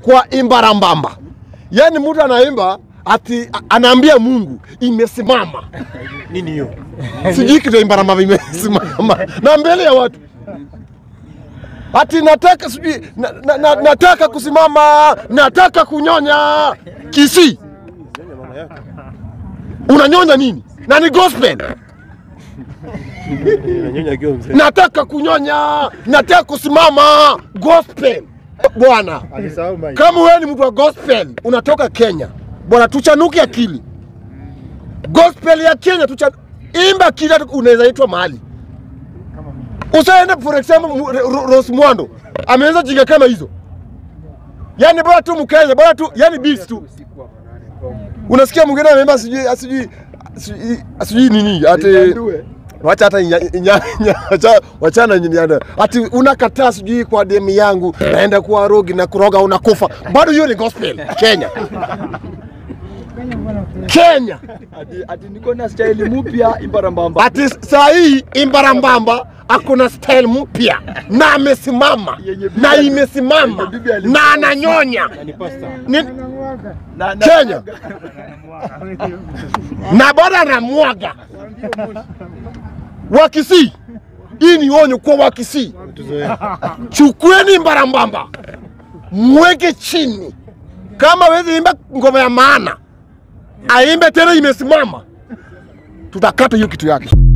kwa imbarambamba. Yaani mtu anaimba ati a- anaambia Mungu imesimama. Nini hiyo? Sijui kitu ya imbarambamba imesimama na mbele ya watu ati nataka sijui na, na, na, nataka kusimama, nataka kunyonya Kisii. Unanyonya nini? Na ni gospel. Inanyonya akiwa mzee. nataka kunyonya, nataka kusimama gospel. Bwana, Alisahau mic. kama wewe ni mtu wa gospel unatoka Kenya, bwana, tuchanuke akili. Gospel ya Kenya tucha imba kila unaweza itwa mahali. Usaende for example Mu- Ro- Rose Mwando ameweza jinga kama hizo, yani bora tu Mkenya, bora tu yani beats tu. Unasikia mwingine ameimba sijui sijui sijui- sijui nini ati wacha hata nya- nya- nya- wacha- wachana nyanya ati unakataa sijui kwa demu yangu naenda kuwa rogi na kuroga unakufa bado hiyo ni gospel Kenya Kenya Ati, ati niko na style mpya imbarambamba. ati saa hii imbarambamba akona style mpya na amesimama Yenye bibi na ali- imesimama yenye bibi alisema. na ananyonya Ni pasta. Ni- Na, na, Kenya na bado anamwaga Wakisii, hii ni onyo kwa Wakisii. Tuzoea. chukueni mbarambamba mweke chini. Kama wezi imba ngoma ya maana, aimbe tena imesimama, tutakata hiyo kitu yake.